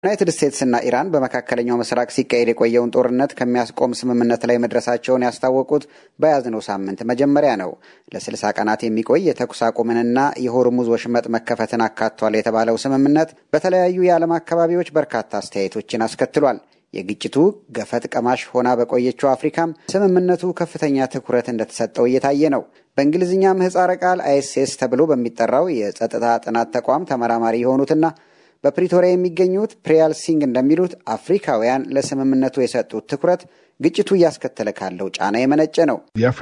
ዩናይትድ ስቴትስና ኢራን በመካከለኛው ምስራቅ ሲካሄድ የቆየውን ጦርነት ከሚያስቆም ስምምነት ላይ መድረሳቸውን ያስታወቁት በያዝነው ሳምንት መጀመሪያ ነው። ለስልሳ ቀናት የሚቆይ የተኩስ አቁምንና የሆርሙዝ ወሽመጥ መከፈትን አካቷል የተባለው ስምምነት በተለያዩ የዓለም አካባቢዎች በርካታ አስተያየቶችን አስከትሏል። የግጭቱ ገፈት ቀማሽ ሆና በቆየችው አፍሪካም ስምምነቱ ከፍተኛ ትኩረት እንደተሰጠው እየታየ ነው። በእንግሊዝኛ ምህፃረ ቃል አይኤስኤስ ተብሎ በሚጠራው የጸጥታ ጥናት ተቋም ተመራማሪ የሆኑትና በፕሪቶሪያ የሚገኙት ፕሪያል ሲንግ እንደሚሉት አፍሪካውያን ለስምምነቱ የሰጡት ትኩረት ግጭቱ እያስከተለ ካለው ጫና የመነጨ ነው።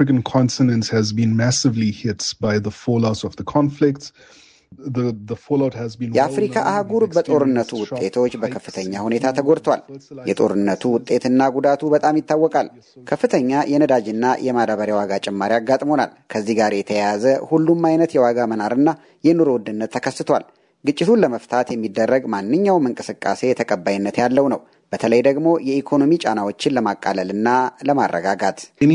የአፍሪካ አህጉር በጦርነቱ ውጤቶች በከፍተኛ ሁኔታ ተጎድቷል። የጦርነቱ ውጤትና ጉዳቱ በጣም ይታወቃል። ከፍተኛ የነዳጅና የማዳበሪያ ዋጋ ጭማሪ አጋጥሞናል። ከዚህ ጋር የተያያዘ ሁሉም አይነት የዋጋ መናርና የኑሮ ውድነት ተከስቷል። ግጭቱን ለመፍታት የሚደረግ ማንኛውም እንቅስቃሴ ተቀባይነት ያለው ነው። በተለይ ደግሞ የኢኮኖሚ ጫናዎችን ለማቃለልና ለማረጋጋት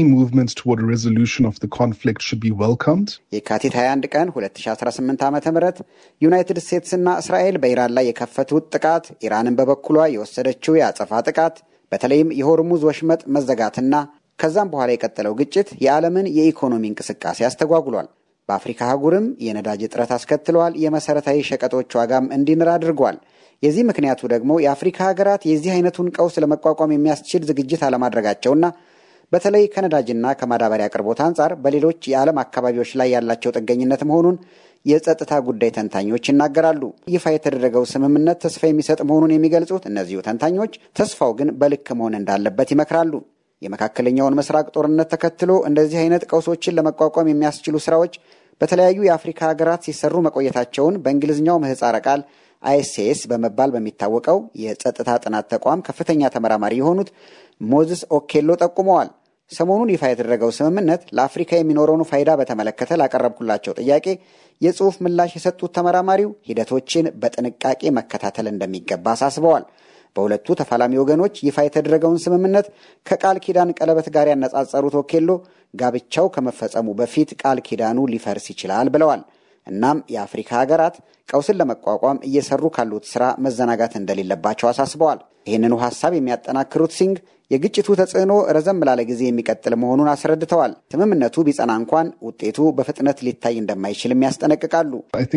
የካቲት 21 ቀን 2018 ዓ ም ዩናይትድ ስቴትስና እስራኤል በኢራን ላይ የከፈቱት ጥቃት፣ ኢራንን በበኩሏ የወሰደችው የአጸፋ ጥቃት፣ በተለይም የሆርሙዝ ወሽመጥ መዘጋትና ከዛም በኋላ የቀጠለው ግጭት የዓለምን የኢኮኖሚ እንቅስቃሴ አስተጓጉሏል። በአፍሪካ አህጉርም የነዳጅ እጥረት አስከትለዋል። የመሰረታዊ ሸቀጦች ዋጋም እንዲንር አድርጓል። የዚህ ምክንያቱ ደግሞ የአፍሪካ ሀገራት የዚህ አይነቱን ቀውስ ለመቋቋም የሚያስችል ዝግጅት አለማድረጋቸውና በተለይ ከነዳጅና ከማዳበሪያ አቅርቦት አንጻር በሌሎች የዓለም አካባቢዎች ላይ ያላቸው ጥገኝነት መሆኑን የጸጥታ ጉዳይ ተንታኞች ይናገራሉ። ይፋ የተደረገው ስምምነት ተስፋ የሚሰጥ መሆኑን የሚገልጹት እነዚሁ ተንታኞች ተስፋው ግን በልክ መሆን እንዳለበት ይመክራሉ። የመካከለኛውን ምስራቅ ጦርነት ተከትሎ እንደዚህ አይነት ቀውሶችን ለመቋቋም የሚያስችሉ ስራዎች በተለያዩ የአፍሪካ ሀገራት ሲሰሩ መቆየታቸውን በእንግሊዝኛው ምህፃረ ቃል አይኤስኤስ በመባል በሚታወቀው የጸጥታ ጥናት ተቋም ከፍተኛ ተመራማሪ የሆኑት ሞዝስ ኦኬሎ ጠቁመዋል። ሰሞኑን ይፋ የተደረገው ስምምነት ለአፍሪካ የሚኖረውን ፋይዳ በተመለከተ ላቀረብኩላቸው ጥያቄ የጽሑፍ ምላሽ የሰጡት ተመራማሪው ሂደቶችን በጥንቃቄ መከታተል እንደሚገባ አሳስበዋል። በሁለቱ ተፋላሚ ወገኖች ይፋ የተደረገውን ስምምነት ከቃል ኪዳን ቀለበት ጋር ያነጻጸሩት ኦኬሎ ጋብቻው ከመፈጸሙ በፊት ቃል ኪዳኑ ሊፈርስ ይችላል ብለዋል። እናም የአፍሪካ ሀገራት ቀውስን ለመቋቋም እየሰሩ ካሉት ስራ መዘናጋት እንደሌለባቸው አሳስበዋል። ይህንኑ ሀሳብ የሚያጠናክሩት ሲንግ የግጭቱ ተጽዕኖ ረዘም ላለ ጊዜ የሚቀጥል መሆኑን አስረድተዋል። ስምምነቱ ቢጸና እንኳን ውጤቱ በፍጥነት ሊታይ እንደማይችልም ያስጠነቅቃሉ።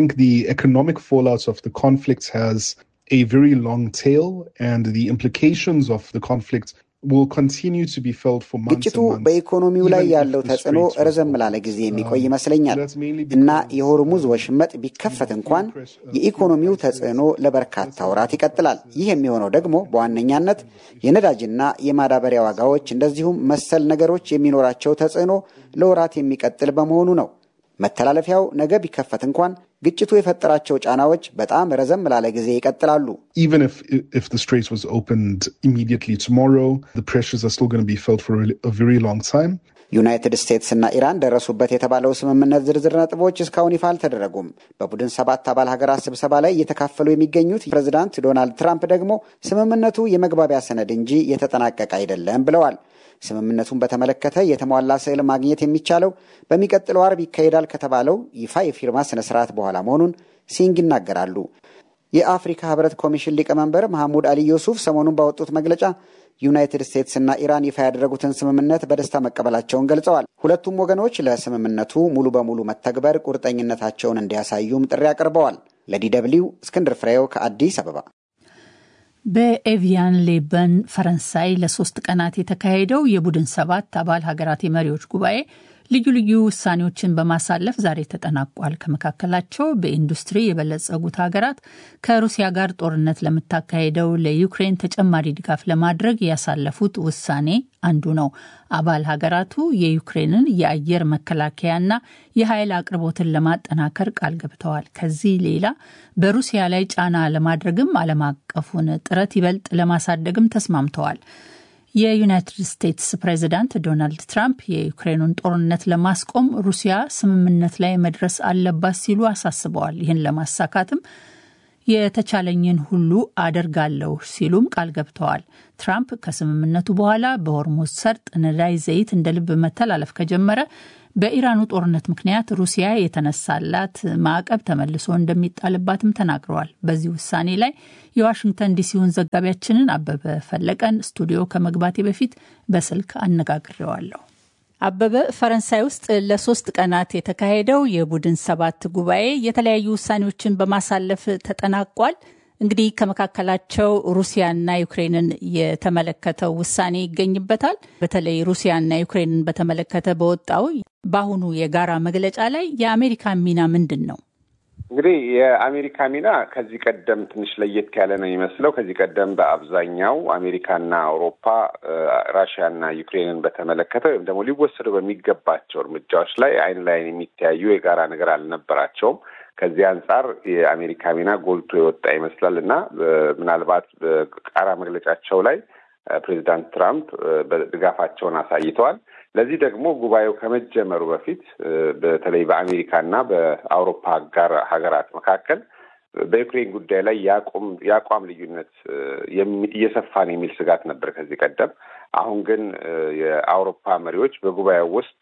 a very long tail and the implications of the conflict will continue to be felt for months ግጭቱ በኢኮኖሚው ላይ ያለው ተጽዕኖ ረዘም ላለ ጊዜ የሚቆይ ይመስለኛል እና የሆርሙዝ ወሽመጥ ቢከፈት እንኳን የኢኮኖሚው ተጽዕኖ ለበርካታ ወራት ይቀጥላል። ይህ የሚሆነው ደግሞ በዋነኛነት የነዳጅና የማዳበሪያ ዋጋዎች እንደዚሁም መሰል ነገሮች የሚኖራቸው ተጽዕኖ ለወራት የሚቀጥል በመሆኑ ነው። መተላለፊያው ነገ ቢከፈት እንኳን ግጭቱ የፈጠራቸው ጫናዎች በጣም ረዘም ላለ ጊዜ ይቀጥላሉ። Even if if the Strait was opened immediately tomorrow, the pressures are still going to be felt for a very long time. ዩናይትድ ስቴትስ እና ኢራን ደረሱበት የተባለው ስምምነት ዝርዝር ነጥቦች እስካሁን ይፋ አልተደረጉም። በቡድን ሰባት አባል ሀገራት ስብሰባ ላይ እየተካፈሉ የሚገኙት ፕሬዚዳንት ዶናልድ ትራምፕ ደግሞ ስምምነቱ የመግባቢያ ሰነድ እንጂ የተጠናቀቀ አይደለም ብለዋል። ስምምነቱን በተመለከተ የተሟላ ስዕል ማግኘት የሚቻለው በሚቀጥለው አርብ ይካሄዳል ከተባለው ይፋ የፊርማ ስነ ስርዓት በኋላ መሆኑን ሲንግ ይናገራሉ። የአፍሪካ ህብረት ኮሚሽን ሊቀመንበር መሐሙድ አሊ ዩሱፍ ሰሞኑን ባወጡት መግለጫ ዩናይትድ ስቴትስ እና ኢራን ይፋ ያደረጉትን ስምምነት በደስታ መቀበላቸውን ገልጸዋል። ሁለቱም ወገኖች ለስምምነቱ ሙሉ በሙሉ መተግበር ቁርጠኝነታቸውን እንዲያሳዩም ጥሪ አቅርበዋል። ለዲ ደብልዩ እስክንድር ፍሬው ከአዲስ አበባ። በኤቪያን ሌበን ፈረንሳይ ለሶስት ቀናት የተካሄደው የቡድን ሰባት አባል ሀገራት የመሪዎች ጉባኤ ልዩ ልዩ ውሳኔዎችን በማሳለፍ ዛሬ ተጠናቋል። ከመካከላቸው በኢንዱስትሪ የበለጸጉት ሀገራት ከሩሲያ ጋር ጦርነት ለምታካሄደው ለዩክሬን ተጨማሪ ድጋፍ ለማድረግ ያሳለፉት ውሳኔ አንዱ ነው። አባል ሀገራቱ የዩክሬንን የአየር መከላከያና የኃይል አቅርቦትን ለማጠናከር ቃል ገብተዋል። ከዚህ ሌላ በሩሲያ ላይ ጫና ለማድረግም ዓለም አቀፉን ጥረት ይበልጥ ለማሳደግም ተስማምተዋል። የዩናይትድ ስቴትስ ፕሬዚዳንት ዶናልድ ትራምፕ የዩክሬኑን ጦርነት ለማስቆም ሩሲያ ስምምነት ላይ መድረስ አለባት ሲሉ አሳስበዋል። ይህን ለማሳካትም የተቻለኝን ሁሉ አደርጋለሁ ሲሉም ቃል ገብተዋል። ትራምፕ ከስምምነቱ በኋላ በሆርሙዝ ሰርጥ ነዳጅ ዘይት እንደ ልብ መተላለፍ ከጀመረ በኢራኑ ጦርነት ምክንያት ሩሲያ የተነሳላት ማዕቀብ ተመልሶ እንደሚጣልባትም ተናግረዋል። በዚህ ውሳኔ ላይ የዋሽንግተን ዲሲውን ዘጋቢያችንን አበበ ፈለቀን ስቱዲዮ ከመግባቴ በፊት በስልክ አነጋግሬዋለሁ። አበበ፣ ፈረንሳይ ውስጥ ለሶስት ቀናት የተካሄደው የቡድን ሰባት ጉባኤ የተለያዩ ውሳኔዎችን በማሳለፍ ተጠናቋል። እንግዲህ ከመካከላቸው ሩሲያና ዩክሬንን የተመለከተው ውሳኔ ይገኝበታል። በተለይ ሩሲያና ዩክሬንን በተመለከተ በወጣው በአሁኑ የጋራ መግለጫ ላይ የአሜሪካ ሚና ምንድን ነው? እንግዲህ የአሜሪካ ሚና ከዚህ ቀደም ትንሽ ለየት ያለ ነው የሚመስለው። ከዚህ ቀደም በአብዛኛው አሜሪካና አውሮፓ ራሽያና ዩክሬንን በተመለከተ ወይም ደግሞ ሊወሰዱ በሚገባቸው እርምጃዎች ላይ አይን ላይን የሚተያዩ የጋራ ነገር አልነበራቸውም። ከዚህ አንጻር የአሜሪካ ሚና ጎልቶ የወጣ ይመስላል እና ምናልባት በቃራ መግለጫቸው ላይ ፕሬዚዳንት ትራምፕ ድጋፋቸውን አሳይተዋል። ለዚህ ደግሞ ጉባኤው ከመጀመሩ በፊት በተለይ በአሜሪካና በአውሮፓ አጋር ሀገራት መካከል በዩክሬን ጉዳይ ላይ የአቋም ልዩነት እየሰፋ ነው የሚል ስጋት ነበር ከዚህ ቀደም። አሁን ግን የአውሮፓ መሪዎች በጉባኤው ውስጥ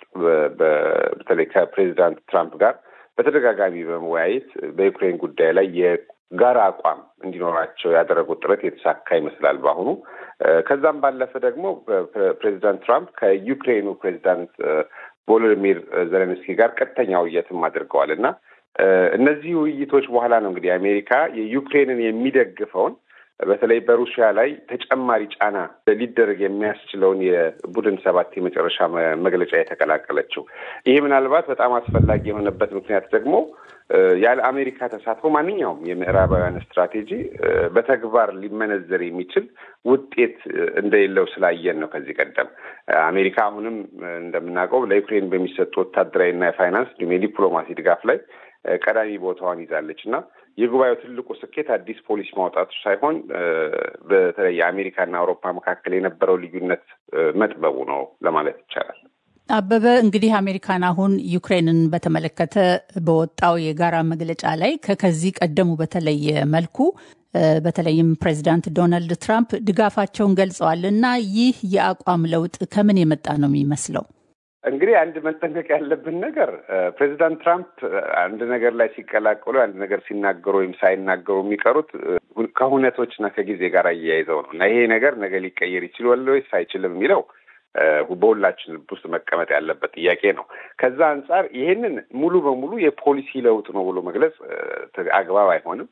በተለይ ከፕሬዚዳንት ትራምፕ ጋር በተደጋጋሚ በመወያየት በዩክሬን ጉዳይ ላይ የጋራ አቋም እንዲኖራቸው ያደረጉት ጥረት የተሳካ ይመስላል በአሁኑ። ከዛም ባለፈ ደግሞ ፕሬዚዳንት ትራምፕ ከዩክሬኑ ፕሬዚዳንት ቮሎዲሚር ዘለንስኪ ጋር ቀጥተኛ ውይይትም አድርገዋል እና እነዚህ ውይይቶች በኋላ ነው እንግዲህ አሜሪካ የዩክሬንን የሚደግፈውን በተለይ በሩሲያ ላይ ተጨማሪ ጫና ሊደረግ የሚያስችለውን የቡድን ሰባት የመጨረሻ መግለጫ የተቀላቀለችው። ይሄ ምናልባት በጣም አስፈላጊ የሆነበት ምክንያት ደግሞ ያለ አሜሪካ ተሳትፎ ማንኛውም የምዕራባውያን ስትራቴጂ በተግባር ሊመነዘር የሚችል ውጤት እንደሌለው ስላየን ነው። ከዚህ ቀደም አሜሪካ አሁንም እንደምናውቀው ለዩክሬን በሚሰጡ ወታደራዊና የፋይናንስ እንዲሁም የዲፕሎማሲ ድጋፍ ላይ ቀዳሚ ቦታዋን ይዛለች እና የጉባኤው ትልቁ ስኬት አዲስ ፖሊሲ ማውጣቱ ሳይሆን በተለይ የአሜሪካና አውሮፓ መካከል የነበረው ልዩነት መጥበቡ ነው ለማለት ይቻላል። አበበ እንግዲህ አሜሪካን አሁን ዩክሬንን በተመለከተ በወጣው የጋራ መግለጫ ላይ ከከዚህ ቀደሙ በተለየ መልኩ በተለይም ፕሬዚዳንት ዶናልድ ትራምፕ ድጋፋቸውን ገልጸዋል እና ይህ የአቋም ለውጥ ከምን የመጣ ነው የሚመስለው? እንግዲህ አንድ መጠንቀቅ ያለብን ነገር ፕሬዚዳንት ትራምፕ አንድ ነገር ላይ ሲቀላቀሉ አንድ ነገር ሲናገሩ ወይም ሳይናገሩ የሚቀሩት ከሁነቶችና ከጊዜ ጋር አያይዘው ነው እና ይሄ ነገር ነገ ሊቀየር ይችላል ወይስ አይችልም የሚለው በሁላችን ልብ ውስጥ መቀመጥ ያለበት ጥያቄ ነው። ከዛ አንጻር ይሄንን ሙሉ በሙሉ የፖሊሲ ለውጥ ነው ብሎ መግለጽ አግባብ አይሆንም።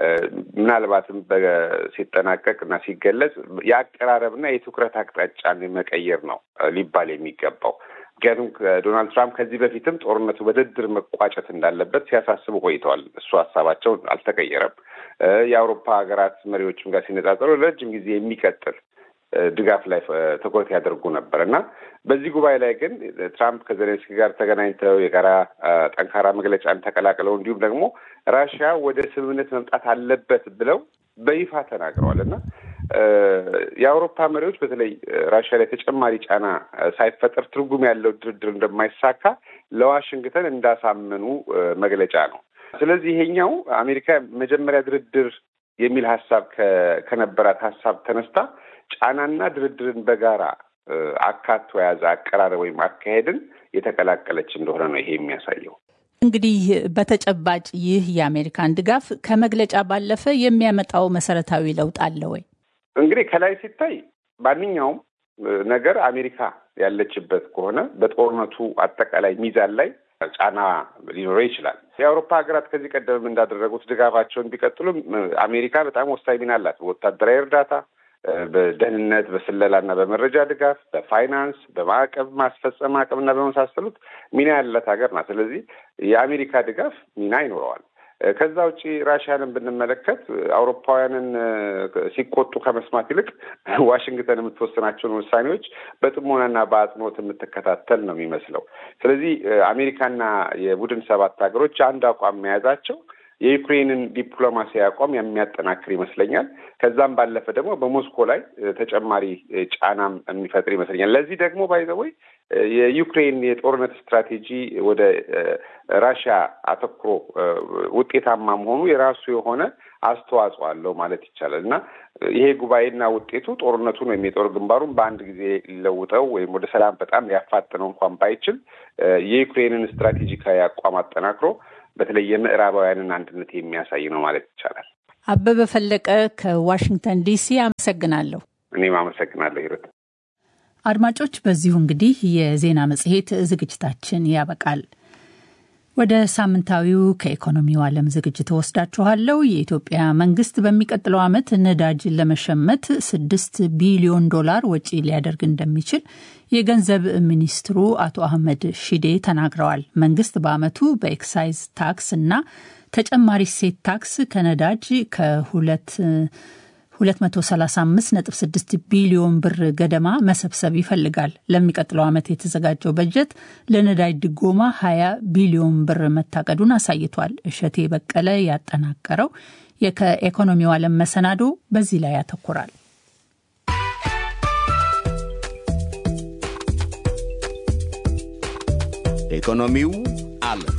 ምናልባትም ሲጠናቀቅ እና ሲገለጽ የአቀራረብና የትኩረት አቅጣጫን መቀየር ነው ሊባል የሚገባው። ምክንያቱም ዶናልድ ትራምፕ ከዚህ በፊትም ጦርነቱ በድርድር መቋጨት እንዳለበት ሲያሳስቡ ቆይተዋል። እሱ ሀሳባቸው አልተቀየረም። የአውሮፓ ሀገራት መሪዎችም ጋር ሲነጻጸሩ ለረጅም ጊዜ የሚቀጥል ድጋፍ ላይ ትኩረት ያደርጉ ነበር እና በዚህ ጉባኤ ላይ ግን ትራምፕ ከዜሌንስኪ ጋር ተገናኝተው የጋራ ጠንካራ መግለጫን ተቀላቅለው እንዲሁም ደግሞ ራሽያ ወደ ስምምነት መምጣት አለበት ብለው በይፋ ተናግረዋል እና የአውሮፓ መሪዎች በተለይ ራሽያ ላይ ተጨማሪ ጫና ሳይፈጠር ትርጉም ያለው ድርድር እንደማይሳካ ለዋሽንግተን እንዳሳመኑ መግለጫ ነው። ስለዚህ ይሄኛው አሜሪካ መጀመሪያ ድርድር የሚል ሀሳብ ከነበራት ሀሳብ ተነስታ ጫናና ድርድርን በጋራ አካቶ የያዘ አቀራረብ ወይም አካሄድን የተቀላቀለች እንደሆነ ነው ይሄ የሚያሳየው። እንግዲህ በተጨባጭ ይህ የአሜሪካን ድጋፍ ከመግለጫ ባለፈ የሚያመጣው መሰረታዊ ለውጥ አለ ወይ? እንግዲህ ከላይ ሲታይ ማንኛውም ነገር አሜሪካ ያለችበት ከሆነ በጦርነቱ አጠቃላይ ሚዛን ላይ ጫና ሊኖረው ይችላል። የአውሮፓ ሀገራት ከዚህ ቀደም እንዳደረጉት ድጋፋቸውን ቢቀጥሉም አሜሪካ በጣም ወሳኝ ሚና አላት። በወታደራዊ እርዳታ፣ በደህንነት፣ በስለላ እና በመረጃ ድጋፍ፣ በፋይናንስ፣ በማዕቀብ ማስፈጸም አቅም እና በመሳሰሉት ሚና ያላት ሀገር ናት። ስለዚህ የአሜሪካ ድጋፍ ሚና ይኖረዋል። ከዛ ውጭ ራሽያንን ብንመለከት አውሮፓውያንን ሲቆጡ ከመስማት ይልቅ ዋሽንግተን የምትወስናቸውን ውሳኔዎች በጥሞናና በአጽንኦት የምትከታተል ነው የሚመስለው። ስለዚህ አሜሪካና የቡድን ሰባት ሀገሮች አንድ አቋም መያዛቸው የዩክሬንን ዲፕሎማሲያዊ አቋም የሚያጠናክር ይመስለኛል። ከዛም ባለፈ ደግሞ በሞስኮ ላይ ተጨማሪ ጫናም የሚፈጥር ይመስለኛል። ለዚህ ደግሞ ባይዘወይ የዩክሬን የጦርነት ስትራቴጂ ወደ ራሽያ አተኩሮ ውጤታማ መሆኑ የራሱ የሆነ አስተዋጽኦ አለው ማለት ይቻላል እና ይሄ ጉባኤና ውጤቱ ጦርነቱን ወይም የጦር ግንባሩን በአንድ ጊዜ ሊለውጠው ወይም ወደ ሰላም በጣም ሊያፋጥነው እንኳን ባይችል የዩክሬንን ስትራቴጂካዊ አቋም አጠናክሮ በተለይ የምዕራባውያንን አንድነት የሚያሳይ ነው ማለት ይቻላል። አበበ ፈለቀ ከዋሽንግተን ዲሲ አመሰግናለሁ። እኔም አመሰግናለሁ ሂሩት። አድማጮች፣ በዚሁ እንግዲህ የዜና መጽሔት ዝግጅታችን ያበቃል። ወደ ሳምንታዊው ከኢኮኖሚው ዓለም ዝግጅት ወስዳችኋለሁ። የኢትዮጵያ መንግስት በሚቀጥለው ዓመት ነዳጅ ለመሸመት ስድስት ቢሊዮን ዶላር ወጪ ሊያደርግ እንደሚችል የገንዘብ ሚኒስትሩ አቶ አህመድ ሺዴ ተናግረዋል። መንግስት በዓመቱ በኤክሳይዝ ታክስ እና ተጨማሪ እሴት ታክስ ከነዳጅ ከሁለት 235.6 ቢሊዮን ብር ገደማ መሰብሰብ ይፈልጋል። ለሚቀጥለው ዓመት የተዘጋጀው በጀት ለነዳጅ ድጎማ 20 ቢሊዮን ብር መታቀዱን አሳይቷል። እሸቴ በቀለ ያጠናቀረው ከኢኮኖሚው ዓለም መሰናዶ በዚህ ላይ ያተኩራል። ኢኮኖሚው ዓለም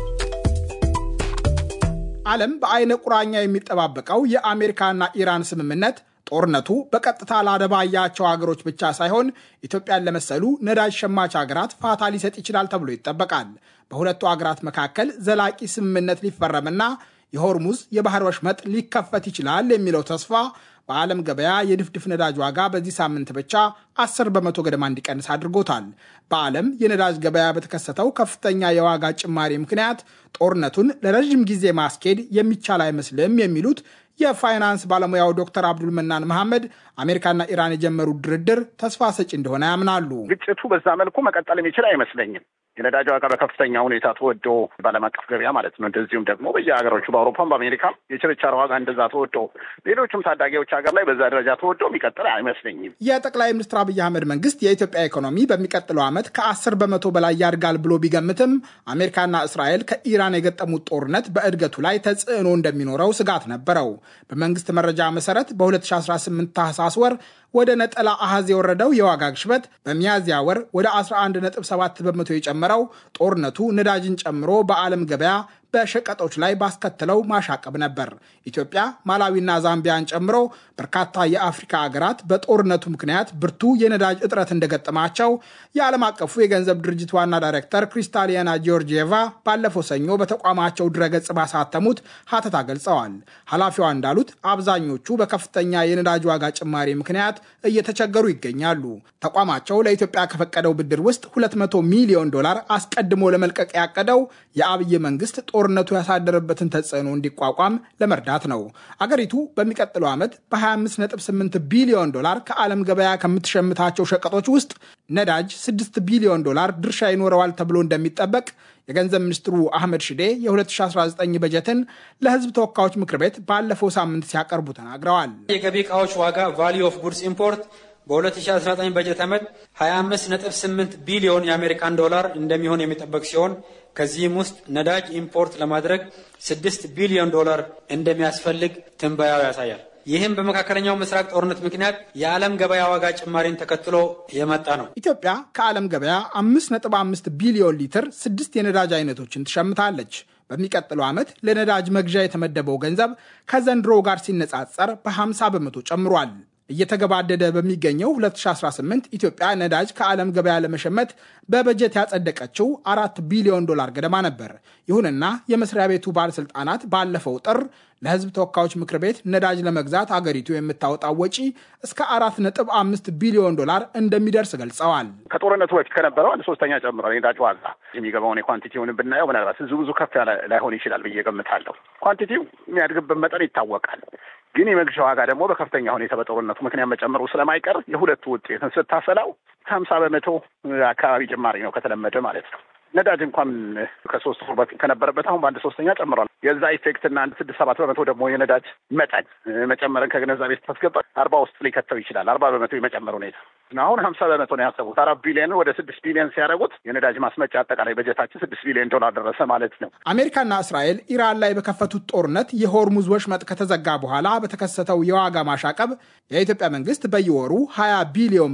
ዓለም በአይነ ቁራኛ የሚጠባበቀው የአሜሪካና ኢራን ስምምነት ጦርነቱ በቀጥታ ላደባያቸው ሀገሮች ብቻ ሳይሆን ኢትዮጵያን ለመሰሉ ነዳጅ ሸማች ሀገራት ፋታ ሊሰጥ ይችላል ተብሎ ይጠበቃል። በሁለቱ ሀገራት መካከል ዘላቂ ስምምነት ሊፈረምና የሆርሙዝ የባህር ወሽመጥ ሊከፈት ይችላል የሚለው ተስፋ በዓለም ገበያ የድፍድፍ ነዳጅ ዋጋ በዚህ ሳምንት ብቻ 10 በመቶ ገደማ እንዲቀንስ አድርጎታል። በዓለም የነዳጅ ገበያ በተከሰተው ከፍተኛ የዋጋ ጭማሪ ምክንያት ጦርነቱን ለረዥም ጊዜ ማስኬድ የሚቻል አይመስልም የሚሉት የፋይናንስ ባለሙያው ዶክተር አብዱል መናን መሐመድ አሜሪካና ኢራን የጀመሩት ድርድር ተስፋ ሰጪ እንደሆነ ያምናሉ። ግጭቱ በዛ መልኩ መቀጠል የሚችል አይመስለኝም። የነዳጅ ዋጋ በከፍተኛ ሁኔታ ተወዶ በዓለም አቀፍ ገበያ ማለት ነው። እንደዚሁም ደግሞ በየሀገሮቹ በአውሮፓም በአሜሪካም የችርቻሮ ዋጋ እንደዛ ተወዶ ሌሎችም ታዳጊዎች ሀገር ላይ በዛ ደረጃ ተወዶ የሚቀጥል አይመስለኝም። የጠቅላይ ሚኒስትር አብይ አህመድ መንግስት የኢትዮጵያ ኢኮኖሚ በሚቀጥለው ዓመት ከአስር በመቶ በላይ ያድጋል ብሎ ቢገምትም አሜሪካና እስራኤል ከኢራን የገጠሙት ጦርነት በእድገቱ ላይ ተጽዕኖ እንደሚኖረው ስጋት ነበረው። በመንግስት መረጃ መሰረት በ2018 ታህሳስ ወር ወደ ነጠላ አሃዝ የወረደው የዋጋ ግሽበት በሚያዝያ ወር ወደ 11.7 በመቶ የጨመረው ጦርነቱ ነዳጅን ጨምሮ በዓለም ገበያ በሸቀጦች ላይ ባስከተለው ማሻቀብ ነበር። ኢትዮጵያ፣ ማላዊና ዛምቢያን ጨምሮ በርካታ የአፍሪካ ሀገራት በጦርነቱ ምክንያት ብርቱ የነዳጅ እጥረት እንደገጠማቸው የዓለም አቀፉ የገንዘብ ድርጅት ዋና ዳይሬክተር ክሪስታሊያና ጂዮርጂየቫ ባለፈው ሰኞ በተቋማቸው ድረገጽ ባሳተሙት ሀተታ ገልጸዋል። ኃላፊዋ እንዳሉት አብዛኞቹ በከፍተኛ የነዳጅ ዋጋ ጭማሪ ምክንያት እየተቸገሩ ይገኛሉ። ተቋማቸው ለኢትዮጵያ ከፈቀደው ብድር ውስጥ 200 ሚሊዮን ዶላር አስቀድሞ ለመልቀቅ ያቀደው የአብይ መንግስት ጦርነቱ ያሳደረበትን ተጽዕኖ እንዲቋቋም ለመርዳት ነው። አገሪቱ በሚቀጥለው ዓመት በ25.8 ቢሊዮን ዶላር ከዓለም ገበያ ከምትሸምታቸው ሸቀጦች ውስጥ ነዳጅ 6 ቢሊዮን ዶላር ድርሻ ይኖረዋል ተብሎ እንደሚጠበቅ የገንዘብ ሚኒስትሩ አህመድ ሽዴ የ2019 በጀትን ለሕዝብ ተወካዮች ምክር ቤት ባለፈው ሳምንት ሲያቀርቡ ተናግረዋል። የገቢ ዕቃዎች ዋጋ ቫሊዩ ኦፍ ጉድስ ኢምፖርት በ2019 በጀት ዓመት 25.8 ቢሊዮን የአሜሪካን ዶላር እንደሚሆን የሚጠበቅ ሲሆን ከዚህም ውስጥ ነዳጅ ኢምፖርት ለማድረግ 6 ቢሊዮን ዶላር እንደሚያስፈልግ ትንበያው ያሳያል። ይህም በመካከለኛው ምስራቅ ጦርነት ምክንያት የዓለም ገበያ ዋጋ ጭማሪን ተከትሎ የመጣ ነው። ኢትዮጵያ ከዓለም ገበያ 5.5 ቢሊዮን ሊትር ስድስት የነዳጅ አይነቶችን ትሸምታለች። በሚቀጥለው ዓመት ለነዳጅ መግዣ የተመደበው ገንዘብ ከዘንድሮ ጋር ሲነጻጸር በ50 በመቶ ጨምሯል። እየተገባደደ በሚገኘው 2018 ኢትዮጵያ ነዳጅ ከዓለም ገበያ ለመሸመት በበጀት ያጸደቀችው አራት ቢሊዮን ዶላር ገደማ ነበር። ይሁንና የመስሪያ ቤቱ ባለሥልጣናት ባለፈው ጥር ለሕዝብ ተወካዮች ምክር ቤት ነዳጅ ለመግዛት አገሪቱ የምታወጣው ወጪ እስከ አራት ነጥብ አምስት ቢሊዮን ዶላር እንደሚደርስ ገልጸዋል። ከጦርነቱ በፊት ከነበረው አንድ ሶስተኛ ጨምሯል። የነዳጅ ዋጋ የሚገባውን የኳንቲቲውን ብናየው ምናልባት ብዙ ብዙ ከፍ ያለ ላይሆን ይችላል ብዬ ገምታለሁ። ኳንቲቲው የሚያድግበት መጠን ይታወቃል። ግን የመግዣ ዋጋ ደግሞ በከፍተኛ ሁኔታ በጦርነቱ ምክንያት መጨመሩ ስለማይቀር የሁለቱ ውጤትን ስታሰላው ሀምሳ በመቶ አካባቢ ጭማሪ ነው ከተለመደ ማለት ነው። ነዳጅ እንኳን ከሶስት ወር በፊት ከነበረበት አሁን በአንድ ሶስተኛ ጨምሯል። የዛ ኢፌክት እና አንድ ስድስት ሰባት በመቶ ደግሞ የነዳጅ መጠን መጨመርን ከግንዛቤ ስታስገባ አርባ ውስጥ ሊከተው ይችላል። አርባ በመቶ የመጨመር ሁኔታ አሁን ሀምሳ በመቶ ነው ያሰቡት። አራት ቢሊዮን ወደ ስድስት ቢሊዮን ሲያደርጉት የነዳጅ ማስመጫ አጠቃላይ በጀታችን ስድስት ቢሊዮን ዶላር ደረሰ ማለት ነው። አሜሪካና እስራኤል ኢራን ላይ በከፈቱት ጦርነት የሆርሙዝ ወሽመጥ ከተዘጋ በኋላ በተከሰተው የዋጋ ማሻቀብ የኢትዮጵያ መንግስት በየወሩ 20 ቢሊዮን ብር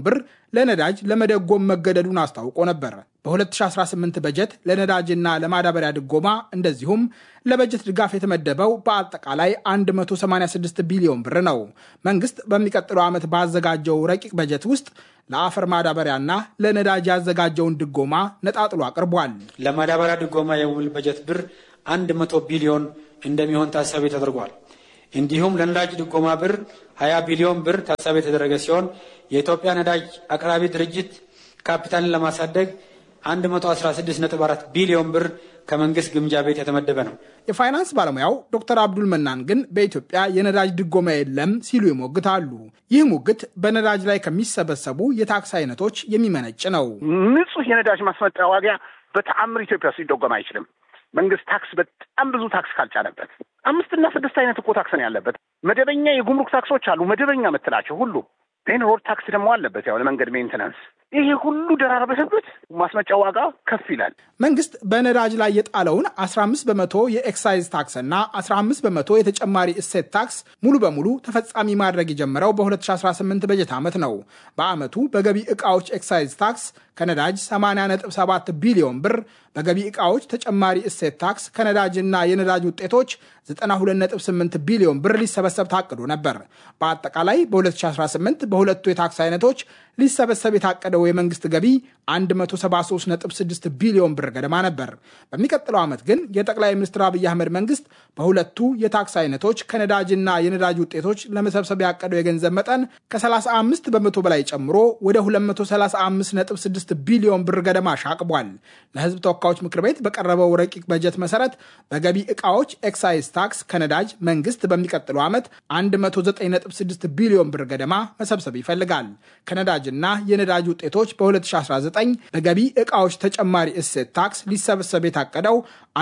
ለነዳጅ ለመደጎም መገደዱን አስታውቆ ነበር። በ2018 በጀት ለነዳጅና ለማዳበሪያ ድጎማ እንደዚሁም ለበጀት ድጋፍ የተመደበው በአጠቃላይ 186 ቢሊዮን ብር ነው። መንግስት በሚቀጥለው ዓመት ባዘጋጀው ረቂቅ በጀት ውስጥ ለአፈር ማዳበሪያና ለነዳጅ ያዘጋጀውን ድጎማ ነጣጥሎ አቅርቧል። ለማዳበሪያ ድጎማ የሚውል በጀት ብር 100 ቢሊዮን እንደሚሆን ታሳቢ ተደርጓል። እንዲሁም ለነዳጅ ድጎማ ብር 20 ቢሊዮን ብር ታሳቢ የተደረገ ሲሆን የኢትዮጵያ ነዳጅ አቅራቢ ድርጅት ካፒታልን ለማሳደግ 116.4 ቢሊዮን ብር ከመንግስት ግምጃ ቤት የተመደበ ነው። የፋይናንስ ባለሙያው ዶክተር አብዱል መናን ግን በኢትዮጵያ የነዳጅ ድጎማ የለም ሲሉ ይሞግታሉ። ይህ ሙግት በነዳጅ ላይ ከሚሰበሰቡ የታክስ አይነቶች የሚመነጭ ነው። ንጹህ የነዳጅ ማስመጣያ ዋጋ በተአምር ኢትዮጵያ ውስጥ ሊደጎም አይችልም። መንግስት ታክስ በጣም ብዙ ታክስ ካልጫነበት አምስትና ስድስት አይነት እኮ ታክስ ነው ያለበት። መደበኛ የጉምሩክ ታክሶች አሉ፣ መደበኛ የምትላቸው ሁሉ ቴን ሮድ ታክስ ደግሞ አለበት፣ ያው ለመንገድ ሜንቴናንስ። ይሄ ሁሉ ደራረበበት ማስመጫ ዋጋ ከፍ ይላል። መንግስት በነዳጅ ላይ የጣለውን 15 በመቶ የኤክሳይዝ ታክስ እና 15 በመቶ የተጨማሪ እሴት ታክስ ሙሉ በሙሉ ተፈጻሚ ማድረግ የጀመረው በ2018 በጀት ዓመት ነው። በዓመቱ በገቢ ዕቃዎች ኤክሳይዝ ታክስ ከነዳጅ 80.7 ቢሊዮን ብር፣ በገቢ ዕቃዎች ተጨማሪ እሴት ታክስ ከነዳጅና የነዳጅ ውጤቶች 92.8 ቢሊዮን ብር ሊሰበሰብ ታቅዶ ነበር። በአጠቃላይ በ2018 በሁለቱ የታክስ አይነቶች ሊሰበሰብ የታቀደው የመንግስት ገቢ 173.6 ቢሊዮን ብር ገደማ ነበር። በሚቀጥለው ዓመት ግን የጠቅላይ ሚኒስትር አብይ አህመድ መንግስት በሁለቱ የታክስ አይነቶች ከነዳጅና የነዳጅ ውጤቶች ለመሰብሰብ ያቀደው የገንዘብ መጠን ከ35 በመቶ በላይ ጨምሮ ወደ 235.6 ቢሊዮን ብር ገደማ ሻቅቧል። ለህዝብ ተወካዮች ምክር ቤት በቀረበው ረቂቅ በጀት መሰረት በገቢ ዕቃዎች ኤክሳይዝ ታክስ ከነዳጅ መንግስት በሚቀጥለው ዓመት 109.6 ቢሊዮን ብር ገደማ መሰብሰብ ይፈልጋል። ከነዳጅና የነዳጅ ውጤቶች በ2019 በገቢ ዕቃዎች ተጨማሪ እሴት ታክስ ሊሰበሰብ የታቀደው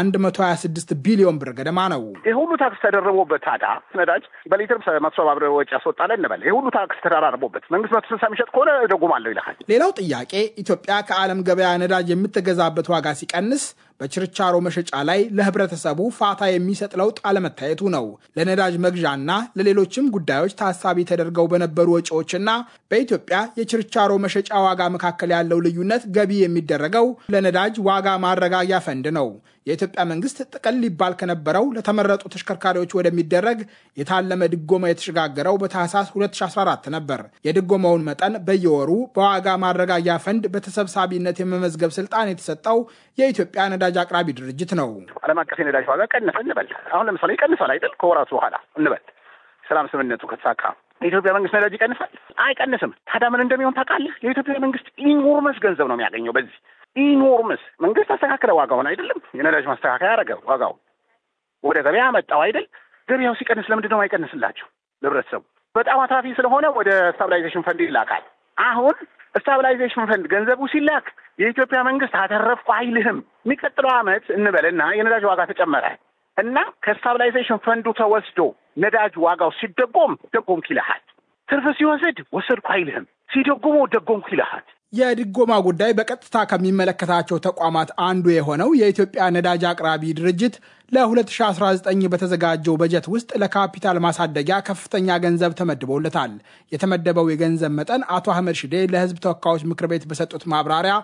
126 ቢሊዮን ብር ገደማ ነው። ይህ ሁሉ ታክስ ተደርቦበት ታዲያ ነዳጅ በሊትር መቶ ሰባ ብር ወጪ ያስወጣል እንበል። ይህ ሁሉ ታክስ ተደራርቦበት መንግስት መቶ ስልሳ የሚሸጥ ከሆነ እደጉማለሁ ይልሃል። ሌላው ጥያቄ ኢትዮጵያ ከዓለም ገበያ ነዳጅ የምትገዛበት ዋጋ ሲቀንስ በችርቻሮ መሸጫ ላይ ለህብረተሰቡ ፋታ የሚሰጥ ለውጥ አለመታየቱ ነው። ለነዳጅ መግዣና ለሌሎችም ጉዳዮች ታሳቢ ተደርገው በነበሩ ወጪዎችና በኢትዮጵያ የችርቻሮ መሸጫ ዋጋ መካከል ያለው ልዩነት ገቢ የሚደረገው ለነዳጅ ዋጋ ማረጋጊያ ፈንድ ነው። የኢትዮጵያ መንግስት ጥቅል ሊባል ከነበረው ለተመረጡ ተሽከርካሪዎች ወደሚደረግ የታለመ ድጎማ የተሸጋገረው በታህሳስ 2014 ነበር። የድጎማውን መጠን በየወሩ በዋጋ ማረጋጊያ ፈንድ በተሰብሳቢነት የመመዝገብ ስልጣን የተሰጠው የኢትዮጵያ ነዳጅ አቅራቢ ድርጅት ነው። ዓለም አቀፍ የነዳጅ ዋጋ ቀነሰ እንበል። አሁን ለምሳሌ ይቀንሳል አይደል? ከወራቱ በኋላ እንበል ሰላም ስምምነቱ ከተሳካ የኢትዮጵያ መንግስት ነዳጅ ይቀንሳል? አይቀንስም። ታዲያ ምን እንደሚሆን ታውቃለህ? የኢትዮጵያ መንግስት ኢኖርመስ ገንዘብ ነው የሚያገኘው በዚህ ኢኖርምስ መንግስት አስተካከለ ዋጋውን አይደለም የነዳጅ ማስተካከያ ያደረገ ዋጋው ወደ ገበያ መጣው አይደል ገበያው ሲቀንስ ለምንድን ነው አይቀንስላቸው ለህብረተሰቡ በጣም አትራፊ ስለሆነ ወደ ስታብላይዜሽን ፈንድ ይላካል አሁን ስታብላይዜሽን ፈንድ ገንዘቡ ሲላክ የኢትዮጵያ መንግስት አተረፍኩ አይልህም የሚቀጥለው አመት እንበልና የነዳጅ ዋጋ ተጨመረ እና ከስታብላይዜሽን ፈንዱ ተወስዶ ነዳጅ ዋጋው ሲደጎም ደጎምኩ ይልሃል ትርፍ ሲወስድ ወሰድኩ አይልህም ሲደጎሞ ደጎምኩ ይልሃል የድጎማ ጉዳይ በቀጥታ ከሚመለከታቸው ተቋማት አንዱ የሆነው የኢትዮጵያ ነዳጅ አቅራቢ ድርጅት ለ2019 በተዘጋጀው በጀት ውስጥ ለካፒታል ማሳደጊያ ከፍተኛ ገንዘብ ተመድቦለታል። የተመደበው የገንዘብ መጠን አቶ አህመድ ሽዴ ለሕዝብ ተወካዮች ምክር ቤት በሰጡት ማብራሪያ